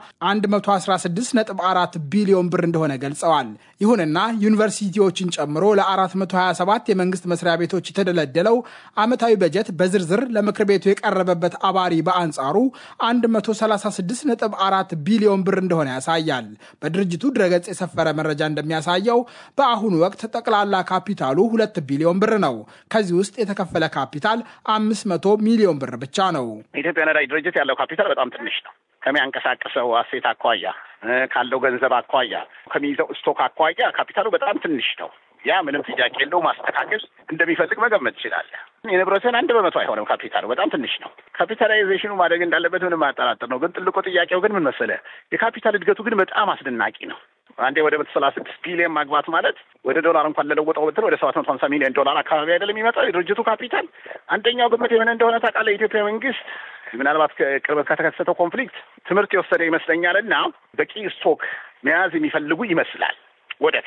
116.4 ቢሊዮን ብር እንደሆነ ገልጸዋል። ይሁንና ዩኒቨርሲቲዎችን ጨምሮ ለ427 የመንግስት መስሪያ ቤቶች የተደለደለው ዓመታዊ በጀት በዝርዝር ለምክር ቤቱ የቀረበበት አባሪ በአንጻሩ 136.4 ቢሊዮን ብር እንደሆነ ያሳያል። በድርጅቱ ድረገጽ የሰፈረ መረጃ እንደሚያሳየው በአሁኑ ወቅት ጠቅላላ ካፒታሉ ሁለት ቢሊዮን ብር ነው። ከዚህ ውስጥ የተከፈለ ካፒታል አምስት መቶ ሚሊዮን ብር ብቻ ነው። የኢትዮጵያ ነዳጅ ድርጅት ያለው ካፒታል በጣም ትንሽ ነው። ከሚያንቀሳቅሰው አሴት አኳያ፣ ካለው ገንዘብ አኳያ፣ ከሚይዘው ስቶክ አኳያ ካፒታሉ በጣም ትንሽ ነው። ያ ምንም ጥያቄ የለው። ማስተካከል እንደሚፈልግ መገመት ትችላለህ። የንብረትን አንድ በመቶ አይሆንም። ካፒታሉ በጣም ትንሽ ነው። ካፒታላይዜሽኑ ማደግ እንዳለበት ምንም አያጠራጥር ነው። ግን ትልቁ ጥያቄው ግን ምን መሰለህ? የካፒታል እድገቱ ግን በጣም አስደናቂ ነው። አንዴ ወደ መቶ ሰላሳ ስድስት ቢሊዮን ማግባት ማለት ወደ ዶላር እንኳን ለለወጠው ብትል ወደ ሰባት መቶ ሀምሳ ሚሊዮን ዶላር አካባቢ አይደለም የሚመጣው የድርጅቱ ካፒታል። አንደኛው ግምት የምን እንደሆነ ታውቃለህ? የኢትዮጵያ መንግስት ምናልባት ቅርበት ከተከሰተው ኮንፍሊክት ትምህርት የወሰደ ይመስለኛል እና በቂ ስቶክ መያዝ የሚፈልጉ ይመስላል ወደፊት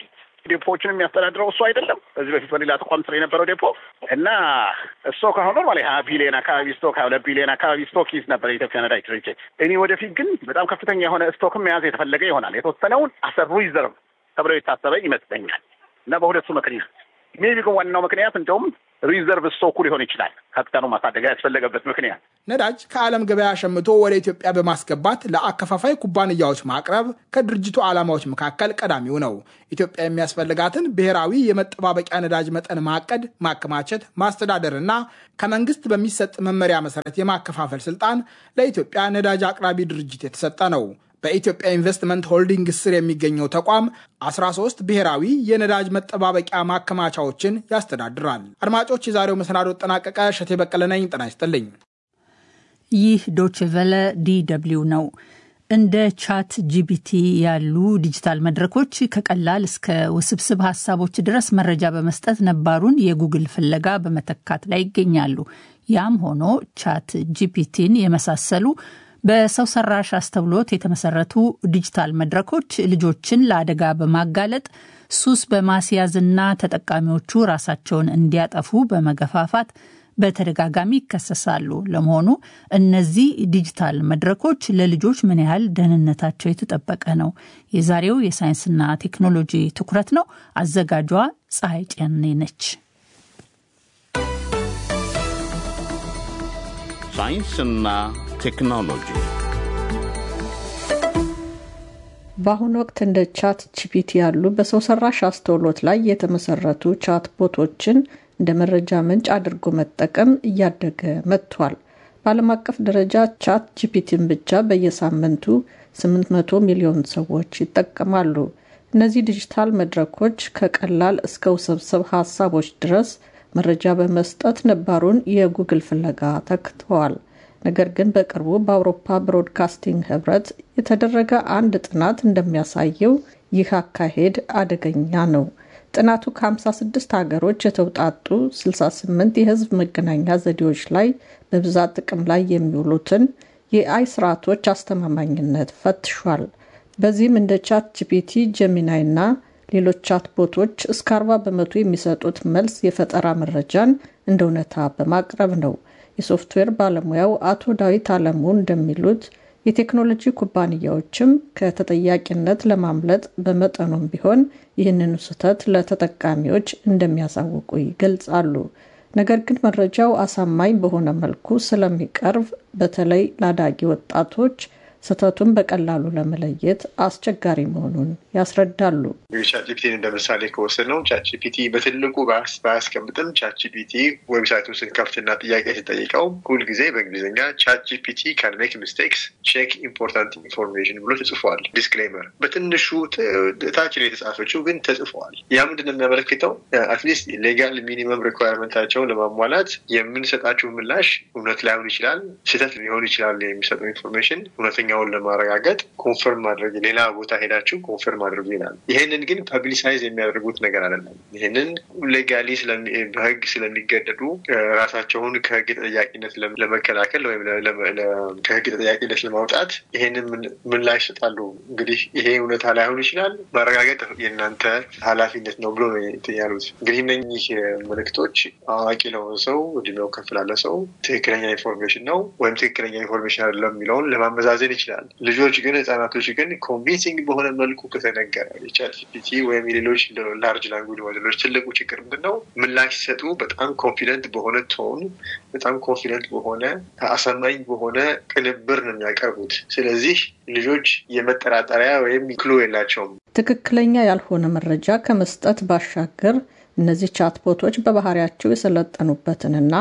ዴፖዎችን የሚያስተዳድረው እሱ አይደለም። በዚህ በፊት በሌላ ተቋም ስር የነበረው ዴፖ እና ስቶክ አሁን ኖርማሊ ሀያ ቢሊዮን አካባቢ ስቶክ ሀያ ሁለት ቢሊዮን አካባቢ ስቶክ ይዝ ነበር የኢትዮጵያ ነዳጅ ድርጅት። እኔ ወደፊት ግን በጣም ከፍተኛ የሆነ ስቶክም መያዝ የተፈለገ ይሆናል። የተወሰነውን አሰር ሪዘርቭ ተብለው የታሰበ ይመስለኛል እና በሁለቱ ምክንያት ሜቢ ግን ዋናው ምክንያት እንደውም ሪዘርቭ ስቶኩ ሊሆን ይችላል። ካፒታሉ ማሳደግ ያስፈለገበት ምክንያት ነዳጅ ከዓለም ገበያ ሸምቶ ወደ ኢትዮጵያ በማስገባት ለአከፋፋይ ኩባንያዎች ማቅረብ ከድርጅቱ ዓላማዎች መካከል ቀዳሚው ነው። ኢትዮጵያ የሚያስፈልጋትን ብሔራዊ የመጠባበቂያ ነዳጅ መጠን ማቀድ፣ ማከማቸት፣ ማስተዳደርና ከመንግስት በሚሰጥ መመሪያ መሰረት የማከፋፈል ስልጣን ለኢትዮጵያ ነዳጅ አቅራቢ ድርጅት የተሰጠ ነው። በኢትዮጵያ ኢንቨስትመንት ሆልዲንግ ስር የሚገኘው ተቋም 13 ብሔራዊ የነዳጅ መጠባበቂያ ማከማቻዎችን ያስተዳድራል። አድማጮች፣ የዛሬው መሰናዶ ጠናቀቀ። እሸቴ በቀለ ነኝ። ጤና ይስጥልኝ። ይህ ዶችቨለ ዲ ነው። እንደ ቻት ጂቢቲ ያሉ ዲጂታል መድረኮች ከቀላል እስከ ውስብስብ ሀሳቦች ድረስ መረጃ በመስጠት ነባሩን የጉግል ፍለጋ በመተካት ላይ ይገኛሉ። ያም ሆኖ ቻት ጂፒቲን የመሳሰሉ በሰው ሰራሽ አስተውሎት የተመሰረቱ ዲጂታል መድረኮች ልጆችን ለአደጋ በማጋለጥ ሱስ በማስያዝና ተጠቃሚዎቹ ራሳቸውን እንዲያጠፉ በመገፋፋት በተደጋጋሚ ይከሰሳሉ። ለመሆኑ እነዚህ ዲጂታል መድረኮች ለልጆች ምን ያህል ደህንነታቸው የተጠበቀ ነው? የዛሬው የሳይንስና ቴክኖሎጂ ትኩረት ነው። አዘጋጇ ፀሐይ ጨኔ ነች። ሳይንስና ቴክኖሎጂ በአሁኑ ወቅት እንደ ቻት ጂፒቲ ያሉ በሰው ሰራሽ አስተውሎት ላይ የተመሰረቱ ቻት ቦቶችን እንደ መረጃ ምንጭ አድርጎ መጠቀም እያደገ መጥቷል። በዓለም አቀፍ ደረጃ ቻት ጂፒቲን ብቻ በየሳምንቱ 800 ሚሊዮን ሰዎች ይጠቀማሉ። እነዚህ ዲጂታል መድረኮች ከቀላል እስከ ውስብስብ ሀሳቦች ድረስ መረጃ በመስጠት ነባሩን የጉግል ፍለጋ ተክተዋል። ነገር ግን በቅርቡ በአውሮፓ ብሮድካስቲንግ ህብረት የተደረገ አንድ ጥናት እንደሚያሳየው ይህ አካሄድ አደገኛ ነው። ጥናቱ ከ56 ሀገሮች የተውጣጡ 68 የህዝብ መገናኛ ዘዴዎች ላይ በብዛት ጥቅም ላይ የሚውሉትን የአይ ስርዓቶች አስተማማኝነት ፈትሿል። በዚህም እንደ ቻት ጂፒቲ፣ ጀሚናይ እና ሌሎች ቻት ቦቶች እስከ 40 በመቶ የሚሰጡት መልስ የፈጠራ መረጃን እንደ እውነታ በማቅረብ ነው። የሶፍትዌር ባለሙያው አቶ ዳዊት አለሙ እንደሚሉት የቴክኖሎጂ ኩባንያዎችም ከተጠያቂነት ለማምለጥ በመጠኑም ቢሆን ይህንኑ ስህተት ለተጠቃሚዎች እንደሚያሳውቁ ይገልጻሉ። ነገር ግን መረጃው አሳማኝ በሆነ መልኩ ስለሚቀርብ በተለይ ለአዳጊ ወጣቶች ስህተቱን በቀላሉ ለመለየት አስቸጋሪ መሆኑን ያስረዳሉ። ቻትጂፒቲን እንደ ምሳሌ ከወሰድ ነው ቻትጂፒቲ በትልቁ ባያስቀምጥም ቻትጂፒቲ ዌብሳይቱን ስንከፍትና ጥያቄ ስጠይቀው ሁልጊዜ በእንግሊዝኛ ቻትጂፒቲ ካን ሜክ ሚስቴክስ ቼክ ኢምፖርታንት ኢንፎርሜሽን ብሎ ተጽፏል። ዲስክሌመር በትንሹ ታች ላይ የተጻፈችው ግን ተጽፈዋል። ያ ምንድን ነው የሚያመለክተው? አትሊስት ሌጋል ሚኒመም ሪኳርመንታቸውን ለማሟላት የምንሰጣችሁ ምላሽ እውነት ላይሆን ይችላል፣ ስህተት ሊሆን ይችላል። የሚሰጡ ኢንፎርሜሽን እውነተኛ ውን ለማረጋገጥ ኮንፈርም ማድረግ ሌላ ቦታ ሄዳችሁ ኮንፈርም አድርጉ ይላል። ይሄንን ግን ፐብሊሳይዝ የሚያደርጉት ነገር አይደለም። ይህንን ሌጋሊ በህግ ስለሚገደዱ ራሳቸውን ከህግ ተጠያቂነት ለመከላከል ወይም ከህግ ተጠያቂነት ለማውጣት ይሄንን ምላሽ ይሰጣሉ። እንግዲህ ይሄ እውነታ ላይሆን ይችላል፣ ማረጋገጥ የእናንተ ኃላፊነት ነው ብሎ ነው ያሉት። እንግዲህ እነኚህ ምልክቶች አዋቂ ለሆነ ሰው እድሜው ከፍ ላለ ሰው ትክክለኛ ኢንፎርሜሽን ነው ወይም ትክክለኛ ኢንፎርሜሽን አይደለም የሚለውን ለማመዛዘን ይችላል። ልጆች ግን ህጻናቶች ግን ኮንቪንሲንግ በሆነ መልኩ ከተነገረ የቻት ጂፒቲ ወይም የሌሎች ላርጅ ላንጉጅ ሞዴሎች ትልቁ ችግር ምንድን ነው? ምላሽ ሲሰጡ በጣም ኮንፊደንት በሆነ ቶን፣ በጣም ኮንፊደንት በሆነ አሳማኝ በሆነ ቅንብር ነው የሚያቀርቡት። ስለዚህ ልጆች የመጠራጠሪያ ወይም ክሎ የላቸውም። ትክክለኛ ያልሆነ መረጃ ከመስጠት ባሻገር እነዚህ ቻትቦቶች በባህሪያቸው የሰለጠኑበትንና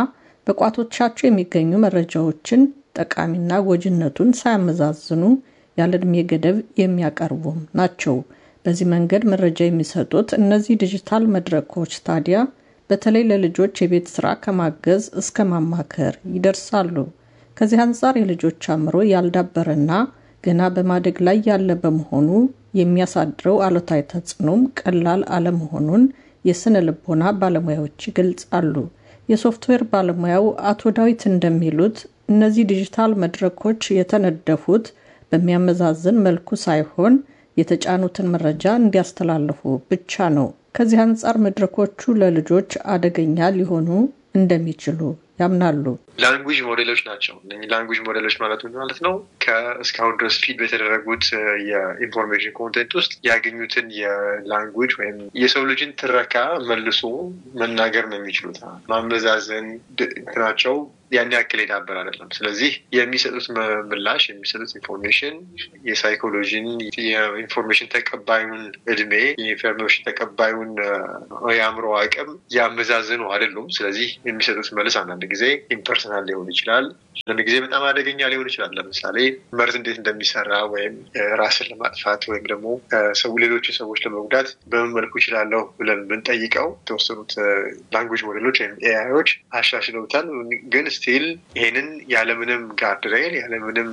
በቋቶቻቸው የሚገኙ መረጃዎችን ጠቃሚና ጎጂነቱን ሳያመዛዝኑ ያለ ዕድሜ ገደብ የሚያቀርቡም ናቸው። በዚህ መንገድ መረጃ የሚሰጡት እነዚህ ዲጂታል መድረኮች ታዲያ በተለይ ለልጆች የቤት ስራ ከማገዝ እስከ ማማከር ይደርሳሉ። ከዚህ አንጻር የልጆች አእምሮ ያልዳበረና ገና በማደግ ላይ ያለ በመሆኑ የሚያሳድረው አሉታዊ ተጽዕኖም ቀላል አለመሆኑን የስነ ልቦና ባለሙያዎች ይገልጻሉ። የሶፍትዌር ባለሙያው አቶ ዳዊት እንደሚሉት እነዚህ ዲጂታል መድረኮች የተነደፉት በሚያመዛዝን መልኩ ሳይሆን የተጫኑትን መረጃ እንዲያስተላልፉ ብቻ ነው። ከዚህ አንጻር መድረኮቹ ለልጆች አደገኛ ሊሆኑ እንደሚችሉ ያምናሉ። ላንጉጅ ሞዴሎች ናቸው። እነዚህ ላንጉጅ ሞዴሎች ማለት ምን ማለት ነው? ከእስካሁን ድረስ ፊድ በተደረጉት የኢንፎርሜሽን ኮንቴንት ውስጥ ያገኙትን የላንጉጅ ወይም የሰው ልጅን ትረካ መልሶ መናገር ነው የሚችሉት። ማመዛዘን ናቸው ያን ያክል የዳበር አይደለም። ስለዚህ የሚሰጡት ምላሽ የሚሰጡት ኢንፎርሜሽን የሳይኮሎጂን የኢንፎርሜሽን ተቀባዩን እድሜ የኢንፎርሜሽን ተቀባዩን የአእምሮ አቅም ያመዛዝኑ አይደሉም። ስለዚህ የሚሰጡት መልስ አንዳንድ ጊዜ ኢምፐርሰናል ሊሆን ይችላል። አንዳንድ ጊዜ በጣም አደገኛ ሊሆን ይችላል። ለምሳሌ መርዝ እንዴት እንደሚሰራ ወይም ራስን ለማጥፋት ወይም ደግሞ ሰው ሌሎችን ሰዎች ለመጉዳት በምን መልኩ ይችላለሁ ብለን ብንጠይቀው የተወሰኑት ላንጉጅ ሞዴሎች ወይም ኤአይዎች አሻሽለውታል ግን ስቲል ይሄንን ያለምንም ጋርድሬል ያለምንም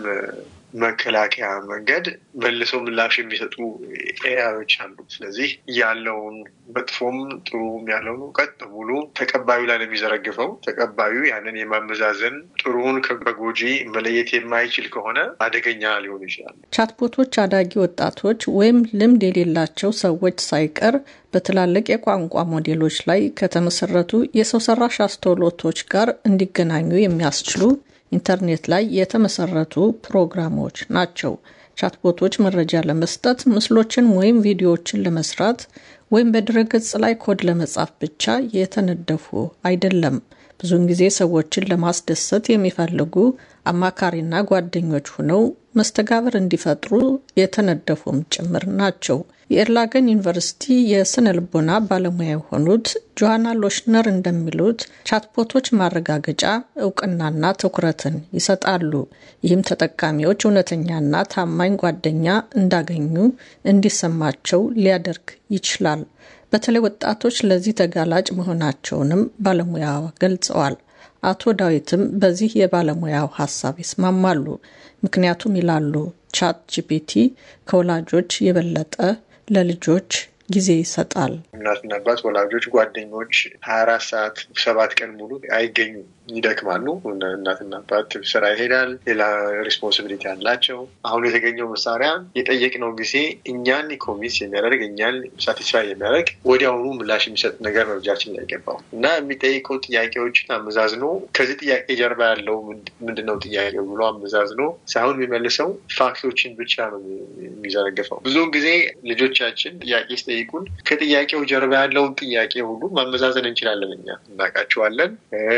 መከላከያ መንገድ መልሰው ምላሽ የሚሰጡ ኤአዮች አሉ። ስለዚህ ያለውን መጥፎም ጥሩም ያለውን እውቀት በሙሉ ተቀባዩ ላይ ነው የሚዘረግፈው። ተቀባዩ ያንን የማመዛዘን ጥሩውን ከጎጂ መለየት የማይችል ከሆነ አደገኛ ሊሆኑ ይችላል። ቻትቦቶች አዳጊ ወጣቶች ወይም ልምድ የሌላቸው ሰዎች ሳይቀር በትላልቅ የቋንቋ ሞዴሎች ላይ ከተመሰረቱ የሰው ሰራሽ አስተውሎቶች ጋር እንዲገናኙ የሚያስችሉ ኢንተርኔት ላይ የተመሰረቱ ፕሮግራሞች ናቸው። ቻትቦቶች መረጃ ለመስጠት ምስሎችን ወይም ቪዲዮዎችን ለመስራት ወይም በድረገጽ ላይ ኮድ ለመጻፍ ብቻ የተነደፉ አይደለም። ብዙውን ጊዜ ሰዎችን ለማስደሰት የሚፈልጉ አማካሪና ጓደኞች ሆነው መስተጋብር እንዲፈጥሩ የተነደፉም ጭምር ናቸው። የኤርላገን ዩኒቨርሲቲ የስነ ልቦና ባለሙያ የሆኑት ጆሃና ሎሽነር እንደሚሉት ቻትቦቶች ማረጋገጫ፣ እውቅናና ትኩረትን ይሰጣሉ። ይህም ተጠቃሚዎች እውነተኛና ታማኝ ጓደኛ እንዳገኙ እንዲሰማቸው ሊያደርግ ይችላል። በተለይ ወጣቶች ለዚህ ተጋላጭ መሆናቸውንም ባለሙያ ገልጸዋል። አቶ ዳዊትም በዚህ የባለሙያው ሀሳብ ይስማማሉ። ምክንያቱም ይላሉ ቻት ጂፒቲ ከወላጆች የበለጠ ለልጆች ጊዜ ይሰጣል። እናትና አባት፣ ወላጆች፣ ጓደኞች ሀያ አራት ሰዓት ሰባት ቀን ሙሉ አይገኙም፣ ይደክማሉ። እናትና አባት ስራ ይሄዳል፣ ሌላ ሪስፖንሲቢሊቲ አላቸው። አሁን የተገኘው መሳሪያ የጠየቅነው ጊዜ እኛን ኮሚስ የሚያደርግ እኛን ሳቲስፋይ የሚያደርግ ወዲያውኑ ምላሽ የሚሰጥ ነገር ነው እጃችን ላይ ገባው እና የሚጠይቀው ጥያቄዎችን አመዛዝኖ ከዚህ ጥያቄ ጀርባ ያለው ምንድን ነው ጥያቄው ብሎ አመዛዝኖ ሳይሆን የሚመልሰው ፋክቶችን ብቻ ነው የሚዘረግፈው። ብዙውን ጊዜ ልጆቻችን ጥያቄ ሲጠይቁን ከጥያቄው ጀርባ ያለውን ጥያቄ ሁሉ ማመዛዘን እንችላለን። እኛ እናውቃቸዋለን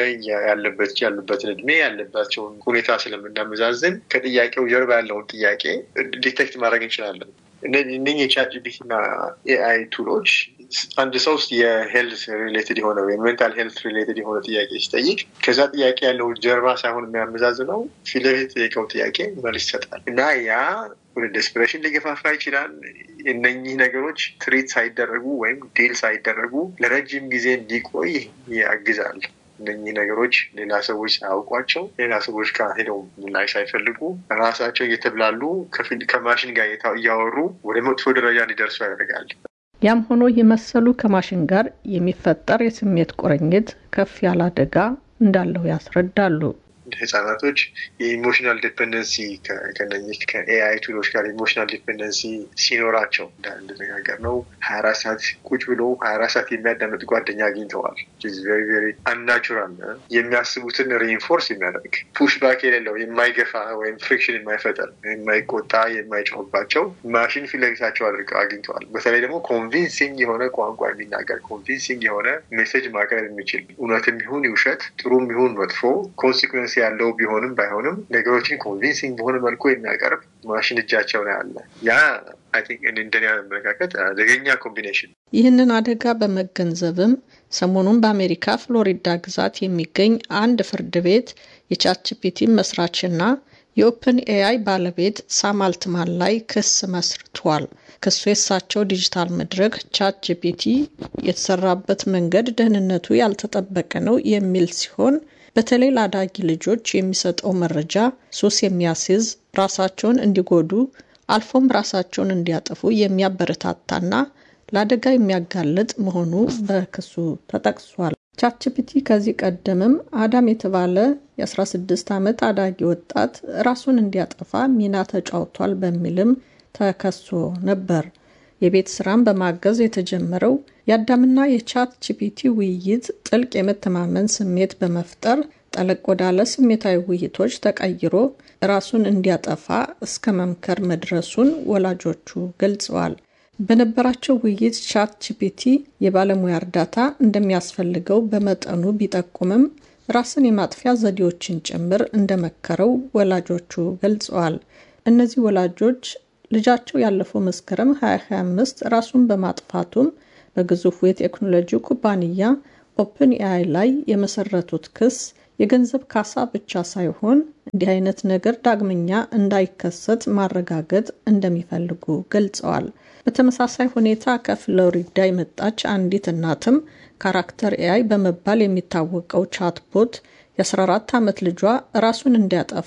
ያለበት ያሉበትን እድሜ ያለባቸውን ሁኔታ ስለምናመዛዝን ከጥያቄው ጀርባ ያለውን ጥያቄ ዲቴክት ማድረግ እንችላለን። እነህ የቻት ጂፒቲ እና ኤአይ ቱሎች አንድ ሰው የሄልት ሪሌትድ የሆነ ወይም ሜንታል ሄልት ሪሌትድ የሆነ ጥያቄ ሲጠይቅ ከዛ ጥያቄ ያለውን ጀርባ ሳይሆን የሚያመዛዝነው ፊት ለፊት የጠየቀው ጥያቄ መልስ ይሰጣል እና ያ ወደ ዴስፕሬሽን ሊገፋፋ ይችላል። እነኚህ ነገሮች ትሪት ሳይደረጉ ወይም ዲል ሳይደረጉ ለረጅም ጊዜ እንዲቆይ ያግዛል። እነኚህ ነገሮች ሌላ ሰዎች ሳያውቋቸው ሌላ ሰዎች ጋር ሄደው ምላሽ ሳይፈልጉ ራሳቸው እየተብላሉ ከማሽን ጋር እያወሩ ወደ መጥፎ ደረጃ እንዲደርሱ ያደርጋል። ያም ሆኖ የመሰሉ ከማሽን ጋር የሚፈጠር የስሜት ቁርኝት ከፍ ያለ አደጋ እንዳለው ያስረዳሉ። ህጻናቶች የኢሞሽናል ዲፔንደንሲ ከነኚህ ከኤአይ ቱሎች ጋር ኢሞሽናል ዲፔንደንሲ ሲኖራቸው እንደነጋገር ነው ሀያ አራት ሰዓት ቁጭ ብሎ ሀያ አራት ሰዓት የሚያዳምጥ ጓደኛ አግኝተዋል። ቬሪ ቬሪ አንናቹራል የሚያስቡትን ሪኢንፎርስ የሚያደርግ ፑሽ ባክ የሌለው የማይገፋ ወይም ፍሪክሽን የማይፈጠር የማይቆጣ የማይጮህባቸው ማሽን ፊት ለፊታቸው አድርገው አግኝተዋል። በተለይ ደግሞ ኮንቪንሲንግ የሆነ ቋንቋ የሚናገር ኮንቪንሲንግ የሆነ ሜሴጅ ማቅረብ የሚችል እውነትም ይሁን ውሸት ጥሩም ይሁን መጥፎ ኮንሲኩዌንስ ያለው ቢሆንም ባይሆንም ነገሮችን ኮንቪንሲንግ በሆነ መልኩ የሚያቀርብ ማሽን እጃቸው ላይ አለ። ያ እንደኔ አመለካከት አደገኛ ኮምቢኔሽን። ይህንን አደጋ በመገንዘብም ሰሞኑን በአሜሪካ ፍሎሪዳ ግዛት የሚገኝ አንድ ፍርድ ቤት የቻትጂፒቲ መስራችና የኦፕን ኤአይ ባለቤት ሳም አልትማን ላይ ክስ መስርቷል። ክሱ የሳቸው ዲጂታል መድረክ ቻት ጂፒቲ የተሰራበት መንገድ ደህንነቱ ያልተጠበቀ ነው የሚል ሲሆን በተለይ ለአዳጊ ልጆች የሚሰጠው መረጃ ሱስ የሚያስይዝ ራሳቸውን እንዲጎዱ አልፎም ራሳቸውን እንዲያጠፉ የሚያበረታታና ለአደጋ የሚያጋልጥ መሆኑ በክሱ ተጠቅሷል። ቻትጂፒቲ ከዚህ ቀደምም አዳም የተባለ የ16 ዓመት አዳጊ ወጣት ራሱን እንዲያጠፋ ሚና ተጫውቷል በሚልም ተከሶ ነበር። የቤት ስራን በማገዝ የተጀመረው የአዳምና የቻት ጂፒቲ ውይይት ጥልቅ የመተማመን ስሜት በመፍጠር ጠለቅ ወዳለ ስሜታዊ ውይይቶች ተቀይሮ ራሱን እንዲያጠፋ እስከ መምከር መድረሱን ወላጆቹ ገልጸዋል። በነበራቸው ውይይት ቻት ጂፒቲ የባለሙያ እርዳታ እንደሚያስፈልገው በመጠኑ ቢጠቁምም ራስን የማጥፊያ ዘዴዎችን ጭምር እንደመከረው ወላጆቹ ገልጸዋል። እነዚህ ወላጆች ልጃቸው ያለፈው መስከረም 2025 ራሱን በማጥፋቱም በግዙፉ የቴክኖሎጂ ኩባንያ ኦፕን ኤአይ ላይ የመሰረቱት ክስ የገንዘብ ካሳ ብቻ ሳይሆን እንዲህ አይነት ነገር ዳግመኛ እንዳይከሰት ማረጋገጥ እንደሚፈልጉ ገልጸዋል። በተመሳሳይ ሁኔታ ከፍሎሪዳ የመጣች አንዲት እናትም ካራክተር ኤአይ በመባል የሚታወቀው ቻትቦት የ14 ዓመት ልጇ ራሱን እንዲያጠፋ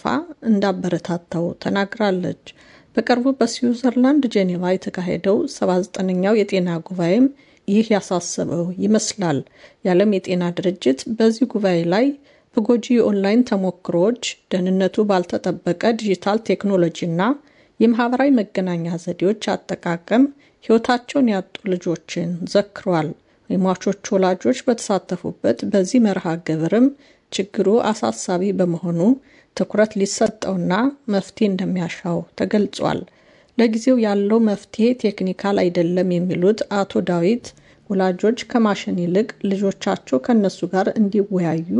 እንዳበረታታው ተናግራለች። በቅርቡ በስዊዘርላንድ ጄኔቫ የተካሄደው 79ኛው የጤና ጉባኤም ይህ ያሳሰበው ይመስላል። የዓለም የጤና ድርጅት በዚህ ጉባኤ ላይ በጎጂ የኦንላይን ተሞክሮዎች፣ ደህንነቱ ባልተጠበቀ ዲጂታል ቴክኖሎጂና የማህበራዊ መገናኛ ዘዴዎች አጠቃቀም ሕይወታቸውን ያጡ ልጆችን ዘክሯል። የሟቾች ወላጆች በተሳተፉበት በዚህ መርሃ ግብርም ችግሩ አሳሳቢ በመሆኑ ትኩረት ሊሰጠውና መፍትሄ እንደሚያሻው ተገልጿል። ለጊዜው ያለው መፍትሄ ቴክኒካል አይደለም የሚሉት አቶ ዳዊት ወላጆች ከማሽን ይልቅ ልጆቻቸው ከእነሱ ጋር እንዲወያዩ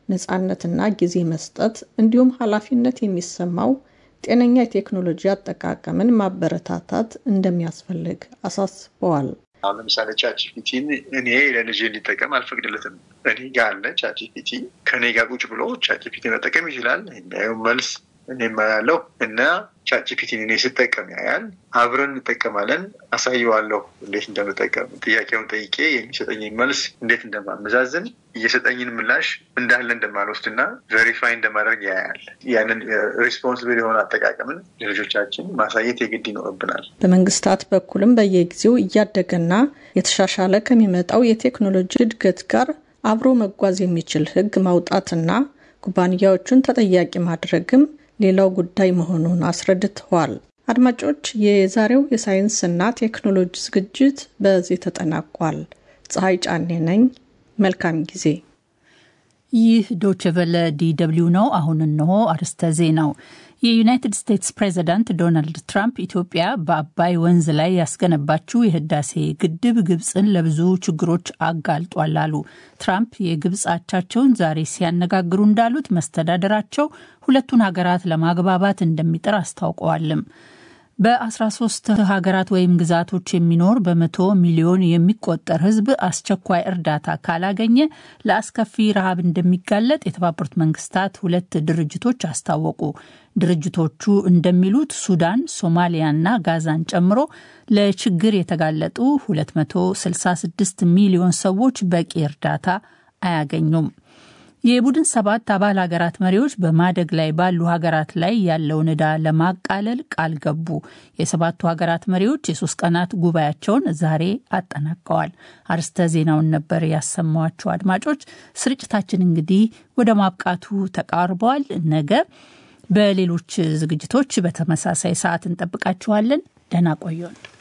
ነፃነትና ጊዜ መስጠት እንዲሁም ኃላፊነት የሚሰማው ጤነኛ የቴክኖሎጂ አጠቃቀምን ማበረታታት እንደሚያስፈልግ አሳስበዋል። አሁን ለምሳሌ ቻትጂፒቲን እኔ ለልጄ እንዲጠቀም አልፈቅድለትም። እኔ ጋር አለ ቻትጂፒቲ ከእኔ ጋር ቁጭ ብሎ ቻትጂፒቲ መጠቀም ይችላል። የሚያየው መልስ እኔ ማያለው እና ቻትጂፒቲን እኔ ስጠቀም ያያል። አብረን እንጠቀማለን። አሳየዋለሁ እንዴት እንደምጠቀም ጥያቄውን ጠይቄ የሚሰጠኝን መልስ እንዴት እንደማመዛዝን እየሰጠኝን ምላሽ እንዳለ እንደማልወስድና ቬሪፋይ እንደማድረግ ያያል። ያንን ሪስፖንስብል የሆነ አጠቃቀምን ለልጆቻችን ማሳየት የግድ ይኖርብናል። በመንግስታት በኩልም በየጊዜው እያደገና የተሻሻለ ከሚመጣው የቴክኖሎጂ እድገት ጋር አብሮ መጓዝ የሚችል ሕግ ማውጣትና ኩባንያዎቹን ተጠያቂ ማድረግም ሌላው ጉዳይ መሆኑን አስረድተዋል። አድማጮች፣ የዛሬው የሳይንስና ቴክኖሎጂ ዝግጅት በዚህ ተጠናቋል። ፀሐይ ጫኔ ነኝ። መልካም ጊዜ። ይህ ዶችቨለ ዲደብሊው ነው። አሁን እንሆ አርስተ ዜናው። የዩናይትድ ስቴትስ ፕሬዚዳንት ዶናልድ ትራምፕ ኢትዮጵያ በአባይ ወንዝ ላይ ያስገነባችው የህዳሴ ግድብ ግብፅን ለብዙ ችግሮች አጋልጧል አሉ። ትራምፕ የግብፅ አቻቸውን ዛሬ ሲያነጋግሩ እንዳሉት መስተዳደራቸው ሁለቱን ሀገራት ለማግባባት እንደሚጥር አስታውቀዋልም። በ13 ሀገራት ወይም ግዛቶች የሚኖር በመቶ ሚሊዮን የሚቆጠር ህዝብ አስቸኳይ እርዳታ ካላገኘ ለአስከፊ ረሃብ እንደሚጋለጥ የተባበሩት መንግስታት ሁለት ድርጅቶች አስታወቁ። ድርጅቶቹ እንደሚሉት ሱዳን፣ ሶማሊያና ጋዛን ጨምሮ ለችግር የተጋለጡ 266 ሚሊዮን ሰዎች በቂ እርዳታ አያገኙም። የቡድን ሰባት አባል ሀገራት መሪዎች በማደግ ላይ ባሉ ሀገራት ላይ ያለውን ዕዳ ለማቃለል ቃል ገቡ። የሰባቱ ሀገራት መሪዎች የሶስት ቀናት ጉባኤያቸውን ዛሬ አጠናቀዋል። አርስተ ዜናውን ነበር ያሰማዋቸው። አድማጮች፣ ስርጭታችን እንግዲህ ወደ ማብቃቱ ተቃርበዋል። ነገ በሌሎች ዝግጅቶች በተመሳሳይ ሰዓት እንጠብቃችኋለን። ደህና ቆዩን።